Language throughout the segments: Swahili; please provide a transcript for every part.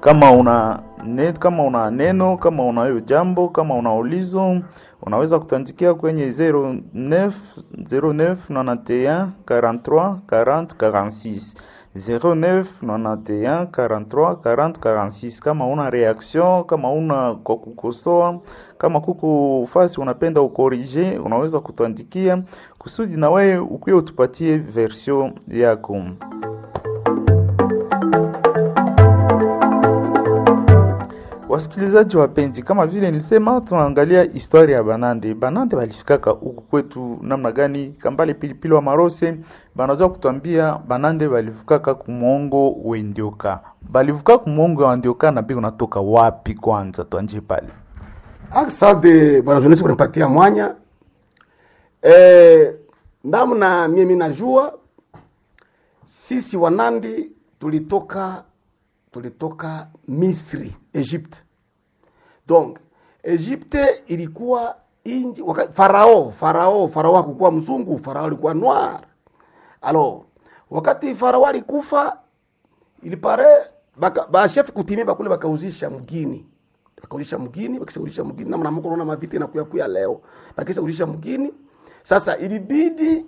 Kama una ne, kama una neno, kama unayo jambo, kama una ulizo, unaweza kutandikia kwenye 09 09 91 43 40 46 09 91 43 40 46. Kama una reaction, kama una kwa kukosoa, kama kuko fasi unapenda ukorije, unaweza kutuandikia kusudi na wewe ukuye utupatie version yako. Wasikilizaji wapenzi, kama vile nilisema, tunaangalia historia ya Banande. Banande walifikaka huku kwetu namna gani? Kambale Pilipili wa Marose banaweza kutwambia Banande walifikaka kumwongo wendioka, balivuka kumwongo wa ndioka na bi unatoka wapi? Kwanza tuanje pale. Asante bwana journalist kunipatia mwanya. Eh, namna mimi najua sisi Wanandi tulitoka tulitoka Misri, Egypte. Donc Egypte ilikuwa inji waka, farao farao farao hakukuwa mzungu, farao alikuwa noir. Alors wakati farao alikufa ilipare baka, ba chef kutimia bakule bakauzisha mgini bakauzisha mgini bakishauzisha mgini namna mko naona maviti na kuya kuya leo bakishauzisha mgini sasa ilibidi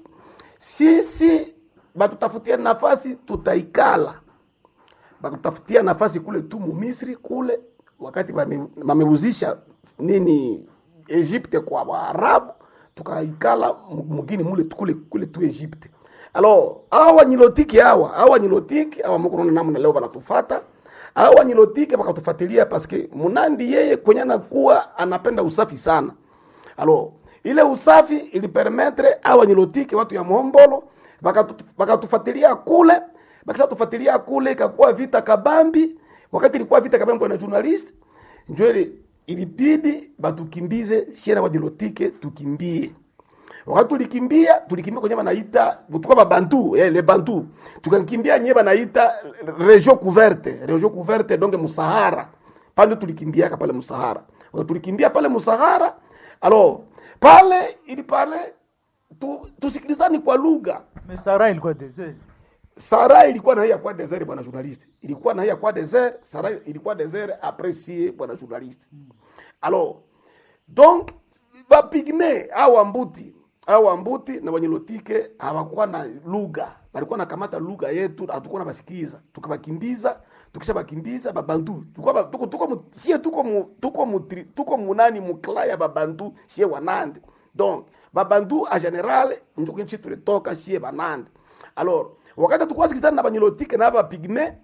sisi batutafutie nafasi tutaikala bakutafutia nafasi kule tu mu Misri kule, wakati bameuzisha nini Egypte kwa Waarabu, tukaikala mugini mule kule kule tu Egypte. Alors hawa nyilotiki hawa hawa nyilotiki hawa mko naona namna leo banatufata hawa nyilotiki bakatufuatilia paske Munandi yeye kwenye anakuwa anapenda usafi sana. Alors ile usafi ilipermettre hawa nyilotiki watu ya Mombolo bakatufuatilia kule bakisha tufuatilia kule, ikakuwa vita kabambi. Wakati ilikuwa vita kabambi, bwana journalist, njoo ilibidi batukimbize siena wajilotike tukimbie. Wakati tulikimbia, tulikimbia kwenye banaita tuko ba bantu eh, le bantu tukakimbia nye banaita region couverte, region couverte donc Musahara. Pale tulikimbia pale Musahara. Wakati tulikimbia pale Musahara, alors pale ili pale tu, tusikilizani kwa lugha. Mesara ilikuwa desert. Sara ilikuwa na hiya kwa desert bwana journaliste. Ilikuwa na hiya kwa desert, Sara ilikuwa desert apprécié bwana journaliste. Alors donc ba pigme au ambuti au ambuti na wanyelotike hawakuwa na lugha. Walikuwa na kamata lugha yetu hatukuwa na basikiza. Tukabakimbiza, tukisha bakimbiza babantu. Tuko tuko tuko sie tuko mu, tuko mu, tuko munani mukla ya babantu sie wanande. Donc babantu a general njoko nchi tulitoka sie banande. Alors wakati tulikuwa sikizana na banyilotike na bapigme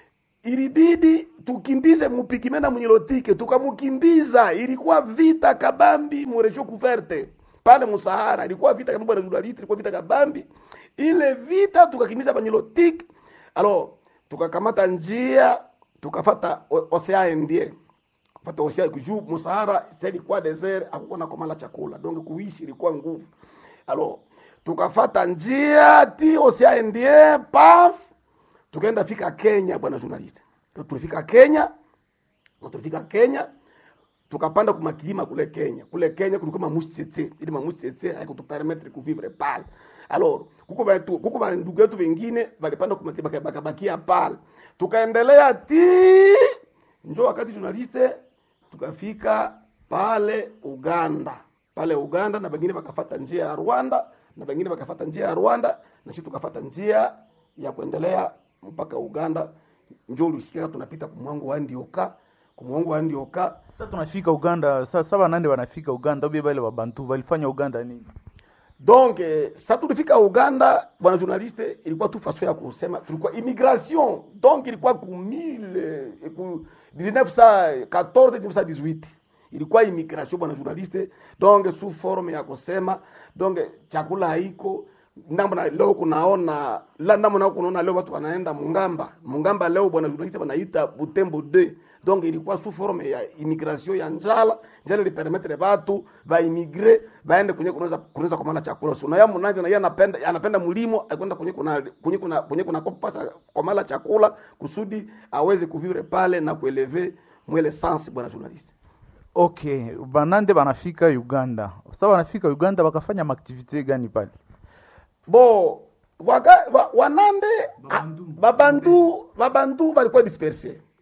ilibidi tukimbize mupigme na munyilotike tukamukimbiza ilikuwa vita kabambi murejo kuverte pale musahara ilikuwa vita kabambi na journalist ilikuwa vita kabambi ile vita tukakimbiza banyilotike alors tukakamata njia tukafata osea ndie fata osea juu musahara sasa ilikuwa desert hakukuwa na komala chakula donc kuishi ilikuwa nguvu alors tukafata njia ti osiaendie paf tukaenda fika Kenya bwana journalist. Tulifika Kenya, tulifika Kenya tukapanda kumakilima kule Kenya. Kule Kenya kulikuwa mamushi tsetse, ili mamushi tsetse haikutupermettre kuvivre pale. Alors, kuko batu kuko ba ndugu yetu wengine walipanda kumakilima bakabakia pale. Tukaendelea ti njo wakati journaliste tukafika pale Uganda. Pale Uganda na wengine wakafata njia ya Rwanda na wengine wakafata njia ya Rwanda na sisi tukafata njia ya kuendelea mpaka Uganda. Njoo ulisikia tunapita kumwango wa Ndioka, kumwango wa Ndioka. Sasa tunafika Uganda, sasa saba nande wanafika Uganda, ubi bale babantu walifanya Uganda nini? Donc eh, sasa tulifika Uganda, bwana journaliste, ilikuwa tu façon ya kusema tulikuwa immigration. Donc ilikuwa ku 1000 ku 1914 1918 ilikuwa immigration bwana journaliste, donc sous forme ya kusema donc chakula haiko namna leo kunaona la namna kunaona leo watu wanaenda Mungamba Mungamba leo bwana journaliste wanaita Butembo 2 donc ilikuwa sous forme ya immigration ya njala njala ili permettre watu ba immigre baende kwenye kunaweza kunaweza kumala chakula so na ya mnanja na yeye anapenda anapenda mlimo akwenda kwenye kuna kwenye kuna kwenye kuna kopasa kumala chakula kusudi aweze kuvivre pale na kueleve mwele sens bwana journaliste Okay, banande banafika Uganda. Sasa banafika Uganda bakafanya maaktivite gani pale? bo waka, wa, wanande babandu babandu balikuwa disperse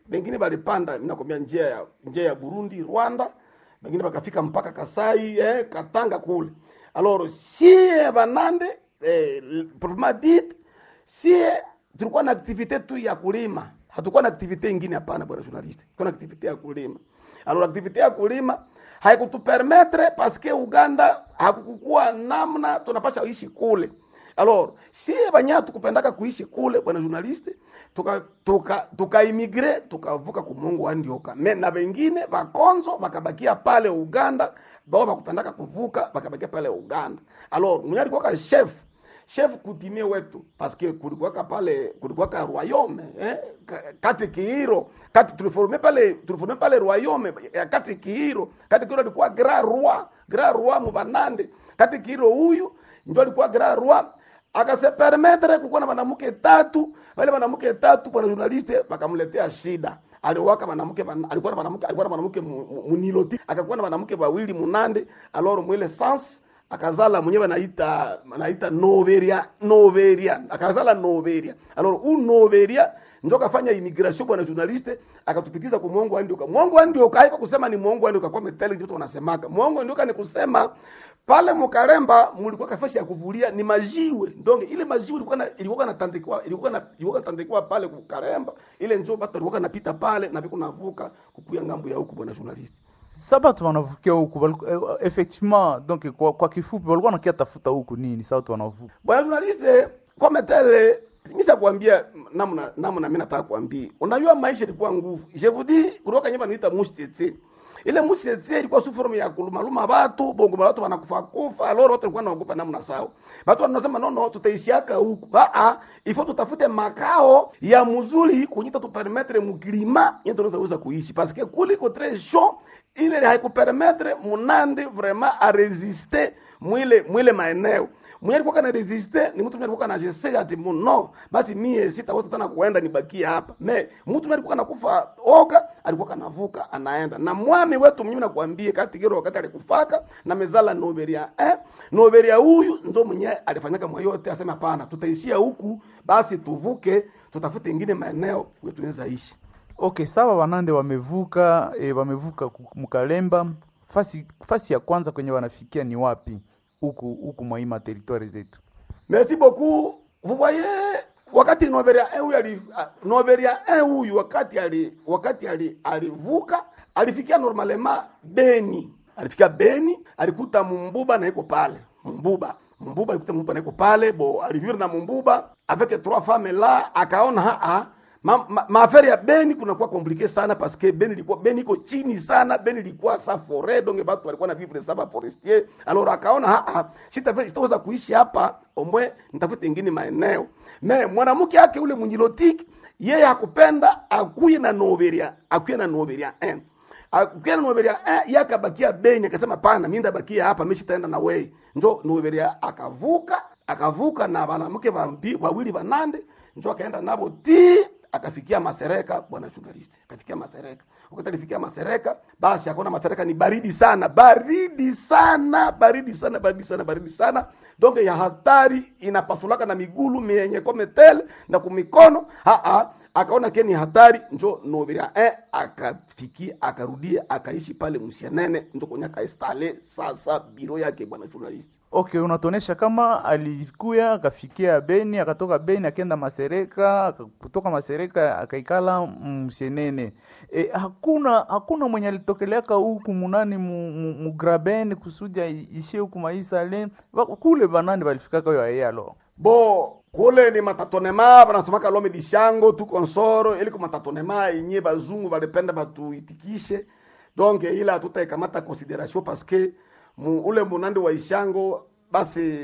bengine balipanda minakwambia njia ya njia ya Burundi Rwanda bengine bakafika mpaka Kasai eh, Katanga kule alors sie banande eh, proprement dit sie tulikuwa na activite tu ya kulima hatukuwa na activite ingine hapana bwana journaliste tulikuwa na activite ya kulima alors activite ya kulima haikutupermettre parce que Uganda hakukukuwa namna tunapasha ishi kule alors si banya tukupendaka kuishi kule bwana journaliste tuka tuka tukaimigre tukavuka kumungu wandioka me na wengine vakonzo vakabakia pale Uganda bao bakupendaka kuvuka bakabakia pale Uganda alors mwenye alikuwa chef chef kutimie wetu parce que kulikuwaka pale kulikuwaka royaume eh? Ka- kati kiiro kati tuliforme pale tuliforme pale royaume ya kati kiiro kati kiiro alikuwa grand roi grand roi mubanande kati kiiro huyu ndio alikuwa grand roi akase permettre kukuwa na wanamke tatu wale wanamke tatu bwana journaliste bakamletea shida aliwaka wanamke wan- alikuwa na wanamke alikuwa na wanamke mu- mu- muniloti akakuwa na wanamke wawili munande alors mwile sens akazala mwenyewe anaita anaita noveria noveria akazala noveria alors u noveria ndio kafanya immigration bwana journaliste akatupikiza kwa mwongo andioka mwongo andioka haiko kusema ni mwongo andioka kwa metele ndio wanasemaka mwongo andioka ni kusema pale Mukaremba mulikuwa kafasi ya kuvulia ni majiwe ndonge ile majiwe ilikuwa na ilikuwa na tandikwa ilikuwa na ilikuwa tandikwa pale Mukaremba ile njoo batu walikuwa napita pale na viko navuka kukuya ngambo ya huku bwana journalist sa batu wanavukia huku baliku- eh, effectivement donc kwa, kwa kifupi walikuwa nakia tafuta huku nini sa watu wanavuka bwana journalist kama tele misa kuambia namna namna mimi nataka kuambia unajua maisha ilikuwa nguvu je vous dis kutoka nyumba niita mustete ile mustete ilikuwa su forme ya kulumaluma watu bongo watu wanakufa kufa loro watu walikuwa wanaogopa namna sawa watu wanasema no no tutaishiaka huku ah ah ifo tutafute makao ya mzuri kunyita tu permettre muklima yetu tunaweza uza kuishi parce que kuliko très chaud ile haikupermettre munande vraiment a résister mwile mwile maeneo mwenye alikuwa kana resiste ni mtu mwenye alikuwa anajesea ati mu- no basi mie sitaweza tena kuenda nibakie hapa me mtu mwenye alikuwa anakufa oga alikuwa kanavuka anaenda na mwami wetu mwenyewe nakwambie kati gero wakati alikufaka na mezala noberia eh noberia huyu ndo mwenye alifanyaka mwa yote asema hapana tutaishia huku basi tuvuke tutafute ingine maeneo kwetu tunaweza ishi okay sawa wanande wamevuka e, wamevuka ku- mkalemba fasi fasi ya kwanza kwenye wanafikia ni wapi huku huku mwaima territoire zetu Merci beaucoup. Vous voyez wakati Noberia 1 huyu ali ah, Noberia 1 huyu wakati ali wakati ali alivuka alifikia normalement Beni. Alifikia Beni, alikuta Mumbuba na iko pale. Mumbuba. Mumbuba alikuta Mumbuba na iko pale, bo alivivre na Mumbuba avec trois femmes là, akaona ha ha ma, ma, maafari ya Beni kunakuwa komplike sana parce que Beni ilikuwa Beni iko chini sana, Beni ilikuwa sa forêt donc batu walikuwa na vivre saba forestier. Alors akaona ha ha, sitaweza sitaweza kuishi hapa, omwe nitafute ingine maeneo. Me mwanamke yake ule mnyilotiki yeye hakupenda akuye na Noveria, akuye na Noveria 1 akuye na Noveria 1 yeye akabakia Beni, akasema pana, mimi ndabakia hapa, mimi sitaenda na wewe. Njo Noveria akavuka, akavuka na wanamke wambi- wawili wanande, njo akaenda nabo ti akafikia Masereka, bwana journalist, akafikia Masereka. Wakati alifikia Masereka, basi akaona Masereka ni baridi sana, baridi sana, baridi sana, baridi sana, baridi sana, donc ya hatari inapasulaka na migulu mienye kometele na kumikono ha ha akaona ke ni hatari, njo Noveria eh, akafikia akarudia akaishi pale Msianene, njo kwenye akainstale sasa biro yake bwana journalist. okay unatuonesha kama alikuya akafikia beni akatoka beni akenda masereka aka- kutoka masereka akaikala msenene e, hakuna hakuna mwenye alitokeleaka huku munani mu, mu, mu graben kusudi ai- ishie huku maisale Ba- kule banani balifikaka yo aye alo bo kule ni matatonema banasomaka lome dishango tu konsoro ili ku matatonema yenye bazungu balipenda batuitikishe donc ile hatutaikamata consideration parce que mu, ule munandi wa ishango basi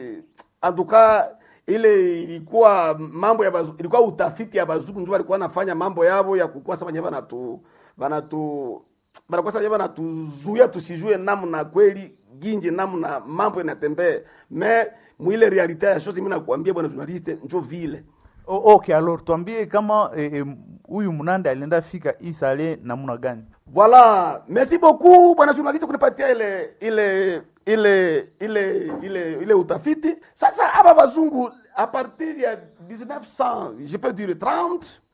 antuka ile ilikuwa mambo ya bazungu, ilikuwa utafiti ya bazungu ndio walikuwa wanafanya mambo yao ya kukua sasa wenyewe banatu banatu banakuwa sasa banatuzuia tusijue namna kweli ginje namna mambo inatembea me mwile realite ya chose mimi nakwambia bwana journaliste njo vile O- okay alors tuambie kama eh, eh, huyu munande alienda fika isale namna gani Voilà, merci beaucoup bwana journaliste kunipatia ile ile ile ile ile ile utafiti. Sasa hapa bazungu a partir ya 1900, je peux dire 30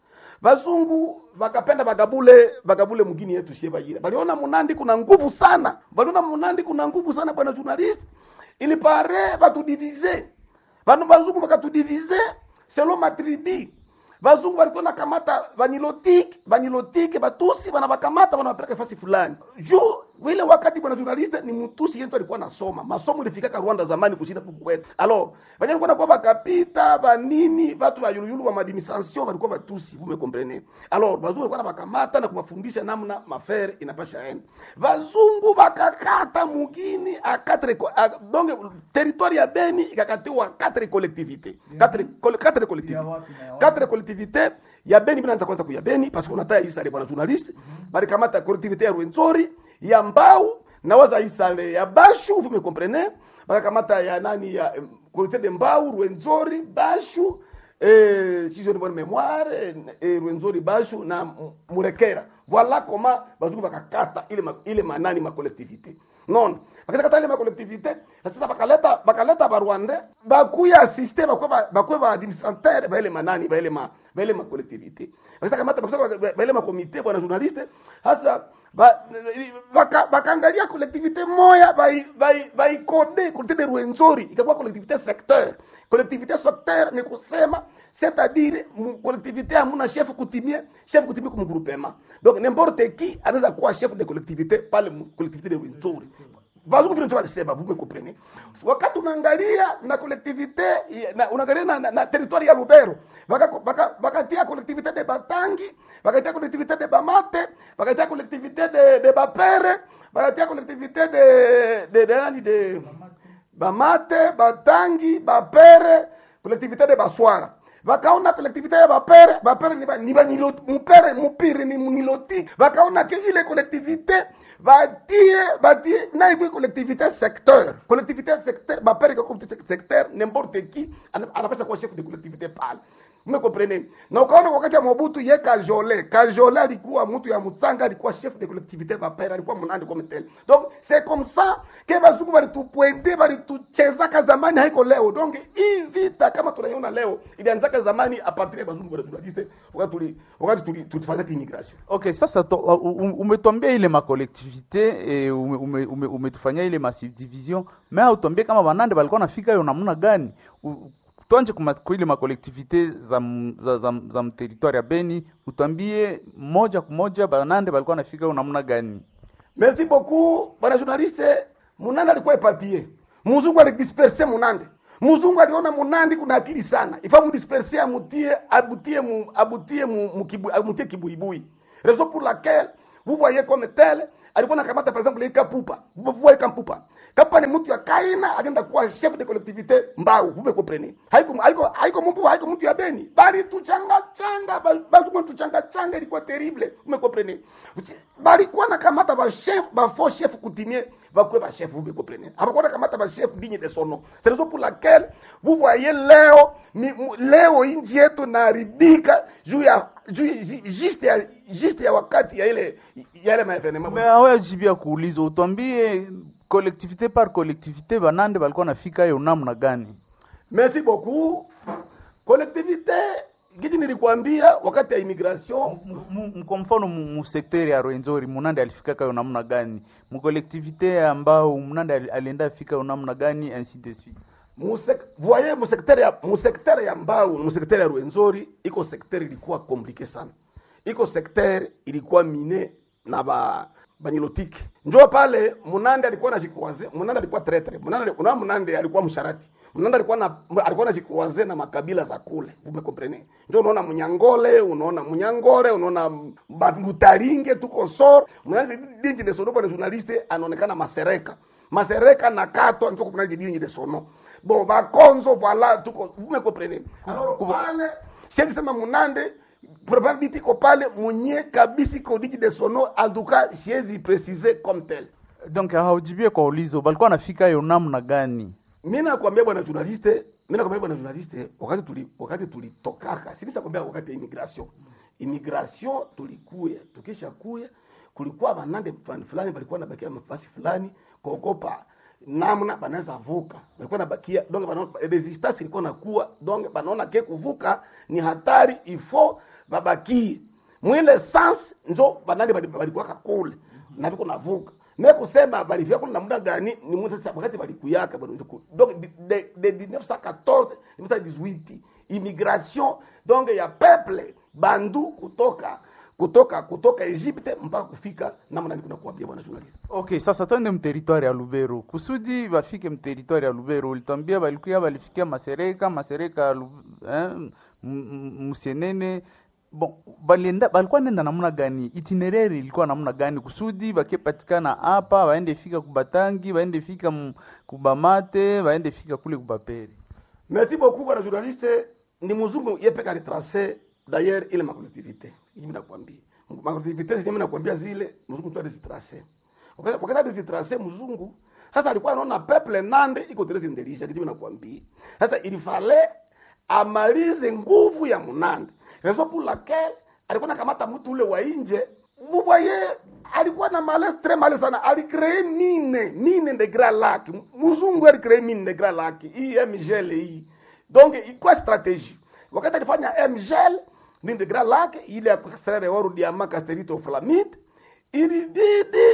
bazungu bakapenda bagabule bagabule mugini yetu shie bayira baliona munandi kuna nguvu sana baliona munandi kuna nguvu sana bwana journalist ili pare batudivize banu bazungu bakatudivize selo matribi bazungu balikuwa nakamata banilotike banilotike batusi banabakamata banabapeleka fasi fulani juu ile wakati bwana journaliste ni mtusi yetu alikuwa nasoma masomo ilifikaka Rwanda zamani kushinda huku kwetu alors banye walikuwa nakuwa bakapita banini batu ba yuluyulu ba administration walikuwa batusi vous me comprenez alors bazungu walikuwa nabakamata na kuwafundisha namna mafere inapasha enda bazungu bakakata mugini a quatre co- a, donc territoire ya Beni ikakatiwa quatre collectivités quatre col- quatre collectivités quatre collectivités ya Beni bila nza kwanza kuya Beni parce qu'on ataya isale bwana journaliste balikamata collectivité ya Rwenzori ya Mbau na waza isale ya Bashu vous me comprenez bakakamata ya nani ya em, collectivité de Mbau Rwenzori Bashu eh, si je ne bonne mémoire eh, eh, Rwenzori Bashu na M- Murekera voilà comment bazungu bakakata ile ma, ile manani ma collectivité non bakakata ile ma collectivité sasa bakaleta bakaleta barwande bakuya assiste bakwe ba- bakwe ba administrateur ba ile manani ba ile ma ba ile ma collectivité bakataka kamata bakataka ba ile ma comité bwana journaliste hasa ba- baka- bakaangalia collectivité moya bai- bai- baikode collectivité de Rwenzori ikakuwa collectivité secteur collectivité secteur ni kusema c'est-à-dire mu- collectivité hamuna chef kutimie chef kutimie comme groupement donc n'importe qui anaweza kuwa chef de collectivité pale mu collectivité de Rwenzori bazungu vile ndio walisema vous me comprenez wakati unaangalia na collectivité ya- na unaangalia na, na, na territoire ya Lubero bakatia baka, bakatia collectivité de Batangi bakatia collectivité de Bamate bakatia collectivité de de Bapere bakatia collectivité de de de nani de Bamate Batangi Bapere collectivité de Baswara vakaona collectivité ya bapere bapere ni ba- ni banilo- mupere mupiri ni muniloti vakaona ke ile collectivité batie batie na ikwe collectivité secteur collectivité secteur bapere ka collectivité secteur n'importe qui ana- anapaswa kuwa chef de collectivité pale mmekopreneni na ukaona wakati ya mobutu ye kajole kajole alikuwa mtu ya mutsanga alikuwa chef de collectivité bapere alikuwa munandi comme tel donc c'est comme ça ke bazungu balitupointe balituchezaka zamani haiko leo donc hii vita kama tunaiona leo ilianzaka zamani a partir ya bazungu balitulatiste wakati tuli wakati tuli tulifanya immigration Okay, sasa to, uh, um- umetwambia ile makolektivite e, ume, ume, ume, umetufanyia ile masubdivision me autombie kama banande balikuwa nafika yo namna gani U- twanje kuma- ku ile makolektivite za, m- za, za, za mteritware ya Beni utwambie moja kwa moja banande balikuwa nafika yo namna gani merci beaucoup bwana journaliste munande alikuwa epapie muzungu alidisperse munande muzungu aliona munandi kuna akili sana ifa mudisperse amutie abutie mu, abutie mu, mu kibu, amutie kibuibui raison pour laquelle vous voyez comme tel alikuwa nakamata par exemple ika pupa vous voyez comme pupa kapa ni mtu ya kaina alienda kuwa chef de collectivité mbau vous me comprenez haiko haiko haiko mtu haiko mtu ya beni bali tuchanga changa bazungu tuchanga changa ilikuwa terrible vous me comprenez balikuwa nakamata ba chef ba faux chef coutumier bakwe ba chef vous me comprenez hapakuwa nakamata ba chef digne de son nom c'est raison pour laquelle vous voyez leo mi, mu- leo inji yetu naharibika juu ya juu ya- juste ya juste ya wakati ya ile ya ile maevenema me awajibia kuuliza utwambie kolektivite par kolektivite banande balikuwa nafika yo namna gani merci beaucoup collectivité giti nilikwambia wakati ya immigration Mu- mu- kwa mfano mu mu sekteri ya Rwenzori munande alifikaka yo namna gani mukolektivite ambao munande ali- alienda afika yo namna gani ainsi de suite Musek, voyez mu secteur ya mu secteur ya Mbau, mu secteur ya Rwenzori iko secteur ilikuwa compliqué sana. Iko secteur ilikuwa mine na ba banilotiki. Njoo pale Munande alikuwa na jikwaze, Munande alikuwa tretre. Munande una Munande alikuwa msharati. Munande alikuwa na alikuwa na jikwaze na makabila za kule. Vous me comprenez? Njoo unaona Munyangole, unaona Munyangore, unaona Mutaringe tuko sor. Munande dinji de sono bwana journaliste anaonekana masereka. Masereka na kato njoo kuna dinji de sono bon bakonzo voilà tuko vous me comprenez alors pale siwezi sema munande probability iko pale munye kabisa iko diji de sono en tout cas siwezi préciser comme tel donc haujibie kwa ulizo balikuwa nafika yo namna gani mimi nakwambia bwana journaliste mimi nakwambia bwana journaliste wakati tuli wakati tulitokaka sinisa kwambia wakati ya immigration immigration tulikuya tukisha kuya kulikuwa banande fulani fulani balikuwa nabakia mafasi fulani kuogopa namna banaweza vuka balikuwa nabakia donc banaona resistance ilikuwa nakuwa donc banaona ke kuvuka ni hatari ifo babakie mwile sans njo banani bali- balikuwaka kule na biko navuka me kusema balifia kule namna gani ni mtu sasa wakati balikuyaka bado donc de, de, de 1914 1918 immigration donc ya peuple bandu kutoka kutoka kutoka Egypte mpaka kufika namna niko nakuambia bwana journalist Okay, sasa twende mteritwari ya Lubero. Kusudi bafike mteritwari ya Lubero, ulitwambia balikuya balifikia Masereka, Masereka ya Lu- eh, m- m- Musienene. Bon, balienda balikuwa nenda namna gani? Itinerary ilikuwa namna gani kusudi bakepatikana hapa, baende fika kubatangi, baende fika m- kubamate, baende fika kule kubaperi. Merci beaucoup bwana journaliste. Ni mzungu yepeka retrace d'ailleurs ile makolektivite. Hivi nakwambia. Makolektivite zile mimi nakwambia zile mzungu tu alizitrace. Wakati wakati alizitrace mzungu sasa alikuwa anaona peuple nande iko terezi ndelisha kitu nakwambia. Sasa ilifale amalize nguvu ya Munande. Raison pour laquelle alikuwa nakamata mtu ule wa nje. Vous voyez alikuwa na malaise très malaise sana alicree mine mine de grand lac mzungu alicree mine de grand lac hii mgl hii donc ilikuwa strategie wakati alifanya mgl mine de grand lac ile ya kuextraire oro diamant casterite flamide ilibidi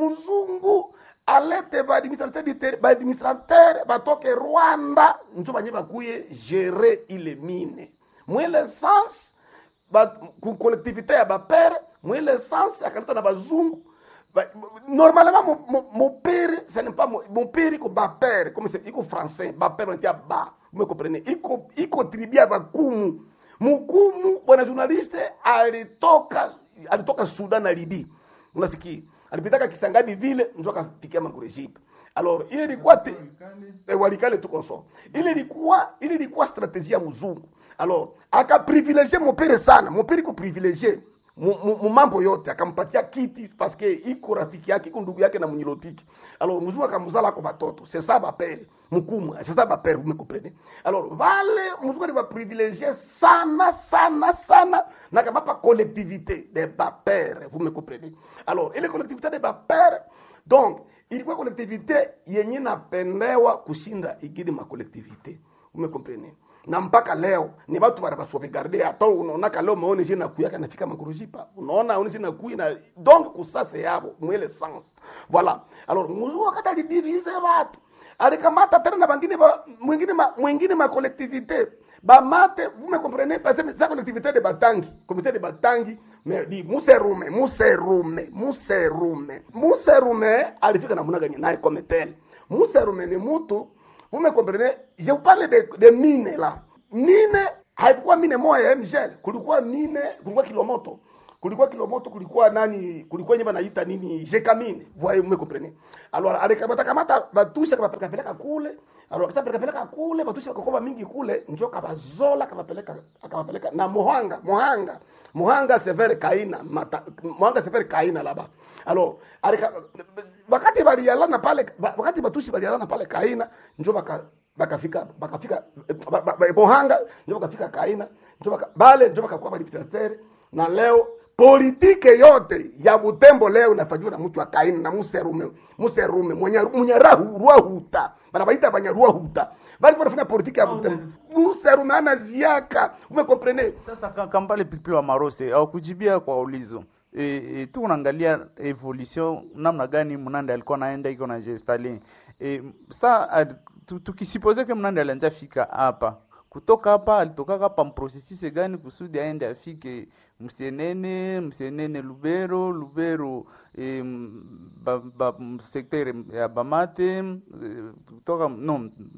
mzungu alete baadministrateur baadministrateur batoke rwanda njo banye bakuye gere ile mine mwile sens ba, ku collectivité ya bapere mwile sens akaleta na bazungu ba, normalement mo- mo- mopere ce n'est pas mo- mopere iko bapere comme c'est iko français bapere wanatia ba vous me comprenez iko iko tribu ya bakumu mukumu bwana journaliste alitoka alitoka Sudan na Libya unasikia alipitaka Kisangani vile ndio akafikia Makurejipa alors ile ilikuwa te- eh, walikale tu consort ile ilikuwa ile ilikuwa strategie ya mzungu alors akaprivilegie mopere sana mopere iko privilegie mu- mu mu mambo yote akampatia kiti paske iko rafiki yake iko ndugu yake na mnyilotiki alors mzungu akamuzala ko batoto c'est ça bapere mukumu c'est ça bapere vous me comprenez alors vale mzungu aliba privilegie sana sana sana na kabapa collectivité de bapere vous me comprenez alors ile collectivité de bapere donc ilikuwa collectivité yenye napendewa kushinda ingine makolektivité vous me comprenez na mpaka leo ni watu bana basauvegarde hata unaonaka leo maone je na kuyaka nafika makurujipa unaona one je na kuyi na donc kusase yabo mwele sens voilà alors muzungu wakati alidivise watu alikamata tena na bangine ba, mwingine ma, mwingine ma collectivité bamate vous me comprenez parce que sa collectivité de batangi comité de batangi mais di muserume muserume muserume muserume alifika namna gani naye comme tel muserume ni mutu vous me comprenez je vous parle de, de mine là mine haikuwa mine moja ya mgel kulikuwa mine kulikuwa kilomoto kulikuwa kilomoto kulikuwa nani kulikuwa nyeba naita nini jekamine voyez vous me comprenez alors alikamata kamata batusha kabapeleka peleka kule alors kasa peleka peleka kule batusha bakakoba mingi kule njo kabazola kabapeleka akabapeleka na muhanga muhanga muhanga severe kaina mata, muhanga severe kaina laba alors alika, wakati balialana pale ba- wakati batushi balialana pale kaina njo baka bakafika bakafika ba- ba- ba- muhanga njo bakafika kaina njo baka, bale njo bakakuwa badiputatere na leo politike yote ya Butembo leo inafanywa na mtu wa Kaini na Muserume Muserume mwenye mwenye rahu ruahuta banabaita banyaruahuta bali wanafanya politike ya Butembo Muserume ana ziaka umekomprene Sasa ka- Kambale Pilipili wa Marose au kujibia kwa ulizo e, e, tu unaangalia evolution namna gani Mnande alikuwa naenda iko na gestali e, sa ad- tu- tukisipoze ke Mnande alianja fika hapa kutoka hapa alitoka hapa mprocessus gani kusudi aende afike Msienene Msienene Lubero Lubero e, ba, ba, sekter ya Bamate e, kutoka no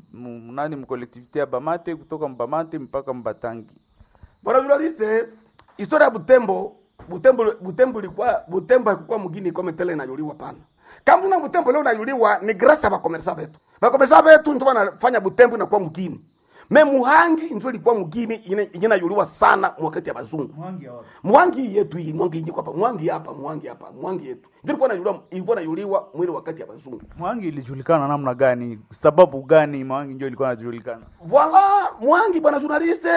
m- nani mkolektivite ya Bamate kutoka Mbamate mpaka Mbatangi bwana journaliste historia ya Butembo Butembo Butembo ilikuwa Butembo haikuwa mgini kama tele inayuliwa pana kama una Butembo leo inayuliwa ni grâce ya bakomersa betu bakomersa betu ndio wanafanya Butembo inakuwa mgini me Muhangi ndio ilikuwa mgini ine- inayuliwa sana wakati ya bazungu mwangi yetu hii mwangi hii hapa mwangi hapa mwangi hapa mwangi yetu ndio ilikuwa inayuliwa ilikuwa inayuliwa mwili wakati ya bazungu Mwangi ilijulikana namna gani? Sababu gani Mwangi ndio ilikuwa inajulikana? Voila, mwangi bwana journaliste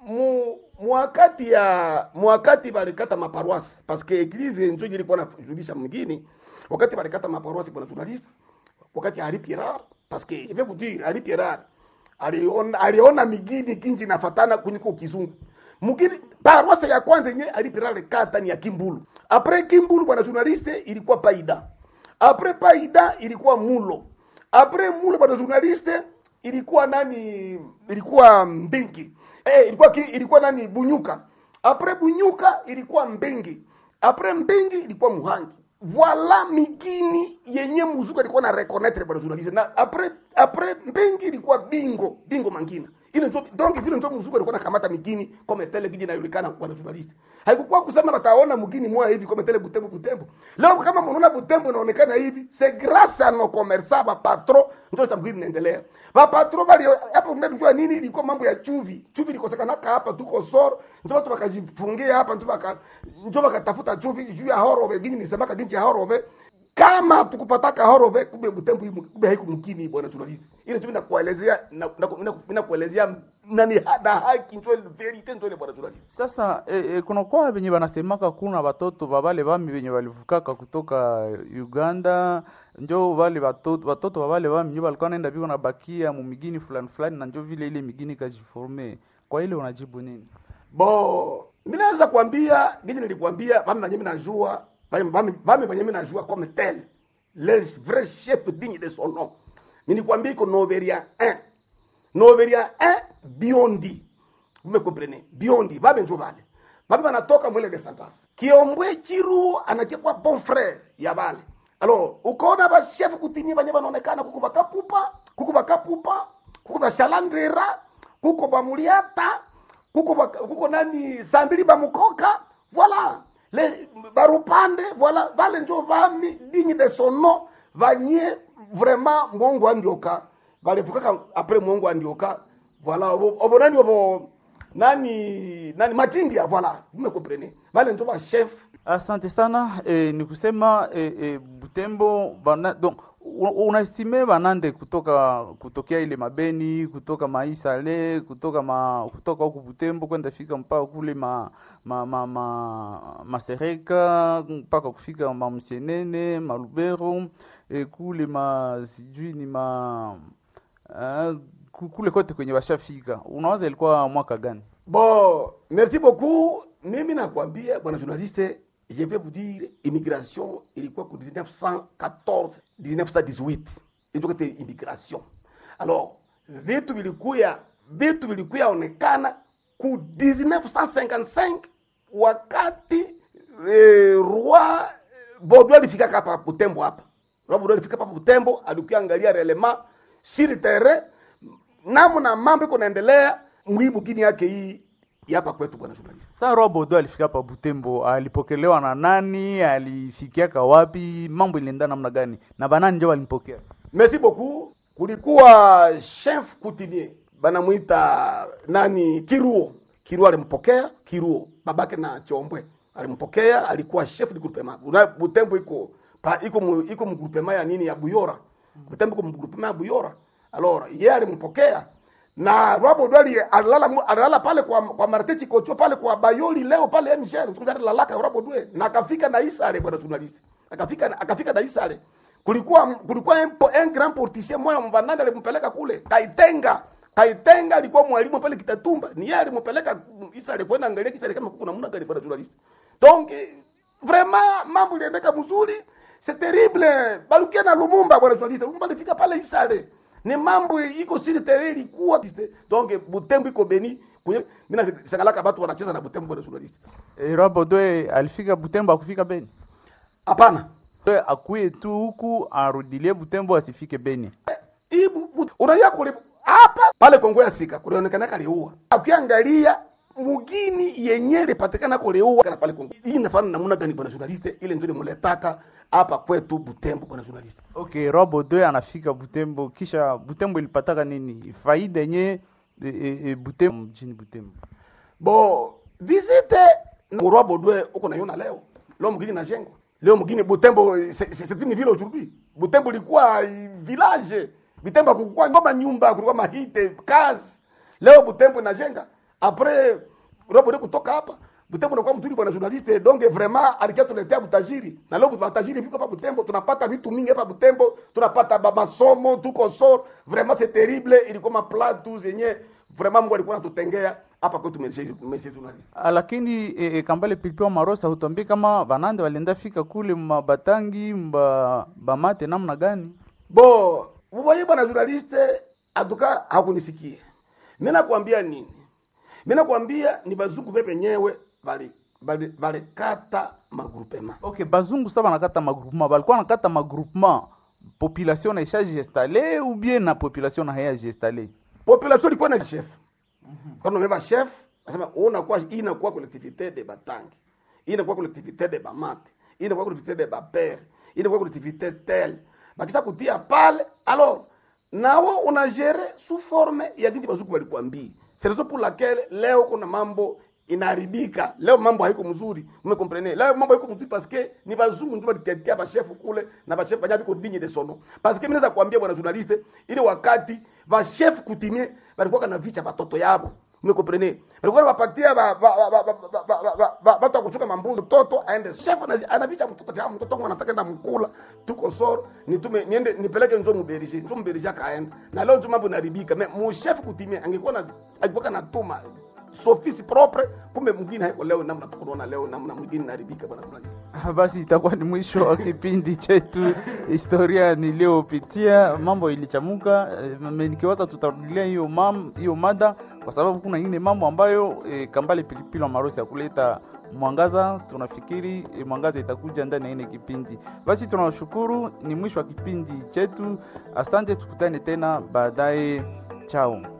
mu mwakati ya mwakati balikata maparoisse parce que eglise njo ilikuwa najulisha mgini wakati balikata maparoisse bwana journaliste wakati Henri Pierrat parce que je vais vous dire Henri Pierrat aliona aliona migini kinji nafatana kuliko kizungu mugini paroisse ya kwanza yenye Henri Pierrat alikata ni ya Kimbulu après Kimbulu bwana journaliste ilikuwa Paida après Paida ilikuwa Mulo après Mulo bwana journaliste ilikuwa nani ilikuwa Mbingi eh, ilikuwa ki, ilikuwa nani Bunyuka après Bunyuka ilikuwa Mbingi après Mbingi ilikuwa Muhangi voila migini yenye muzuka ilikuwa na reconnaître bwana journaliste na après après Mbingi ilikuwa Bingo Bingo Mangina ile ndio donc vile ndio muzuka ilikuwa nakamata migini kama tele kiji inajulikana bwana journaliste haikukuwa kusema wataona mgini moja hivi kama tele Butembo Butembo leo kama mnaona Butembo inaonekana hivi c'est grâce à nos commerçants ba patron ndio sababu mgini inaendelea ba patron bali hapo mnajua nini ilikuwa mambo ya chuvi chuvi ilikosekana hapa tuko soro ndio watu wakajifungia hapa ndio waka ndio wakatafuta chuvi juu ya horove gini nisemaka ginchi ya horove kama tukupataka horove kumbe Butembo hii kumbe haiku mkini bwana journalist ile tu nakuelezea nakuelezea nani na haki ndio verite ndio ile bwana journalist Sasa e, e, kuna kwa venye wanasemaka kuna watoto babale bami venye walivukaka kutoka Uganda njo wale watoto watoto babale bami njo walikuwa naenda biko na bakia mu migini fulani fulani na njo vile ile migini kajiforme. Kwa ile unajibu nini? bo mimi naweza kuambia gini nilikwambia bami banye mimi najua bami bami bami banye mimi najua comme tel les vrais chefs dignes de son nom mimi nikwambia iko Noveria 1 Noveria 1 Biondi vous me comprenez Biondi bami njo bale bami banatoka mwele de Santas Kiombwe Chiru anakiwa bon frère ya bale alors ukaona ba chef kutinyi banye banaonekana kuko bakapupa kuko bakapupa kuko bashalandera kuko bamuliata kuko ba, kuko nani sambili bamukoka voilà le barupande voilà vale njo vami digne de son nom vanye vraiment mwongo andioka valefukaka après mwongo andioka voilà obo obo nani obo nani nani matimbia voilà vous me comprenez vale njo ba chef Asante sana e, ni kusema e, e, Butembo bana, donc u- unaestime banande kutoka kutokea ile mabeni kutoka maisale kutoka ma, kutoka huku Butembo kwenda fika mpaka kule ma, ma, ma, ma, masereka mpaka kufika mamsienene malubero e, kule ma sijui ni ma uh, kule kote kwenye washafika unawaza ilikuwa mwaka gani? bon merci beaucoup mimi nakwambia bwana journaliste je vais vous dire immigration ilikuwa ku 1914 1918 ilikuwa te immigration alors vitu vilikuya vitu vilikuya onekana ku 1955 wakati eh, roi Bodo alifika hapa Butembo hapa roi Bodo alifika hapa Butembo alikuya angalia relema sur terrain namna mambo iko naendelea mwibu gini yake hii ya hapa kwetu bwana journalist Sa Robodo alifika hapa Butembo, alipokelewa na nani? Alifikiaka wapi? Mambo ilienda namna gani? Na banani ndio walimpokea? merci beaucoup kulikuwa chef coutumier banamwita nani kiruo kiruo alimpokea kiruo babake na chombwe alimpokea alikuwa chef du groupement Una- butembo iko pa, iko mu, iko mu groupement ya nini ya buyora butembo iko mu groupement ya buyora alors yeye alimpokea na Robo Dwali alilala mu- alilala pale kwa kwa Marte Chikocho pale kwa Bayoli leo pale MGR siku jana lalaka Robo Dwe na akafika na Isare bwana journalist akafika akafika na Isare kulikuwa kulikuwa un, po- un grand portissier moya mbananda alimpeleka kule Kaitenga Kaitenga alikuwa mwalimu pale Kitatumba ni yeye alimpeleka Isare kwenda angalia Isare kama kuna namna gani bwana journalist donc eh, vraiment mambo iliendeka mzuri c'est terrible balukia na Lumumba bwana journalist Lumumba alifika pale Isare ni mambo iko siri tere ilikuwa donc Butembo iko beni kwenye mimi nasangalaka watu wanacheza na Butembo bwana journalist E, Robodo alifika Butembo, akufika Beni. hapana We akuye tu huku arudilie Butembo, asifike Beni. hii bu- bu- unajua kule hapa pale Kongo ya Sika kulionekana kaliua ukiangalia mugini yenye lipatikana kuliua kana pale Kongo hii inafanana namna gani bwana journalist ile ndio muletaka hapa kwetu Butembo bwana journalist Okay, Robodo anafika Butembo, kisha Butembo ilipataka nini? Faida yenye e, e, e, Butembo mjini Butembo. bo visite Murwa Bodwe uko naiona leo leo mgini najengwa leo mgini Butembo c'est c'est une ville aujourd'hui Butembo ilikuwa eh, village Butembo kulikuwa ngoma nyumba kulikuwa mahite kazi leo Butembo inajenga après Robo kutoka hapa Butembo unakuwa mzuri bwana journaliste, donc vraiment alikia tuletea butajiri na leo butajiri viko hapa Butembo, tunapata vitu mingi hapa Butembo, tunapata ba masomo tuko sor, vraiment c'est terrible, ilikuwa mapla tu zenye vraiment Mungu alikuwa anatutengea hapa kwetu mesi mesi journaliste. Ah, lakini e, e, kambale pilipili marosa hutuambie kama banande walienda fika kule mabatangi mba bamate namna gani Bo, mvoye bwana journaliste atuka hakunisikia. Mimi nakwambia nini? Mimi nakwambia ni bazungu pepe nyewe bali bali bali kata magrupema. okay bazungu sa banakata magroupement balikuwa nakata magroupement population na isha gestale ou bien na population na haya gestale Population ilikuwa na chef. Kwa nini umebeba chef? Anasema unakuwa hii inakuwa collectivité de Batangi. Hii inakuwa collectivité de Bamate. Hii inakuwa collectivité de Bapere. Hii inakuwa collectivité tel. Bakisha kutia pale alors nao unagere sous forme ya jinsi bazungu walikwambia. C'est raison pour laquelle leo kuna mambo inaharibika. Leo mambo haiko mzuri. Umekomprene? Leo mambo haiko mzuri parce que ni bazungu ndio walitetea ba chef kule na ba chef banyabi ko digne de sono. Parce que mimi naweza kuambia bwana journaliste ile wakati ba chef kutimie balikuwa kana vicha batoto yabo. Umekomprene? Balikuwa wanapatia ba ba ba ba ba ba ba ba watu wa kuchuka mambuzi mtoto aende chef anazi- anavicha mtoto cha mtoto wangu anataka enda mkula tuko soro nitume niende nipeleke nzo muberije nzo muberije akaenda na leo nzo mambo inaribika me mu chef kutimie angekuwa na alikuwa natuma sofisi propre kumbe mwingine haiko leo namna tukunaona leo namna mwingine inaribika bwana fulani Ah, basi itakuwa ni mwisho wa kipindi chetu historia niliyopitia mambo ilichamuka eh, m- nikiwaza tutarudilia hiyo mam hiyo mada kwa sababu kuna ingine mambo ambayo eh, kambale pilipili wa marosi ya kuleta mwangaza tunafikiri eh, mwangaza itakuja ndani ya ine kipindi basi tunawashukuru ni mwisho wa kipindi chetu asante tukutane tena baadaye chao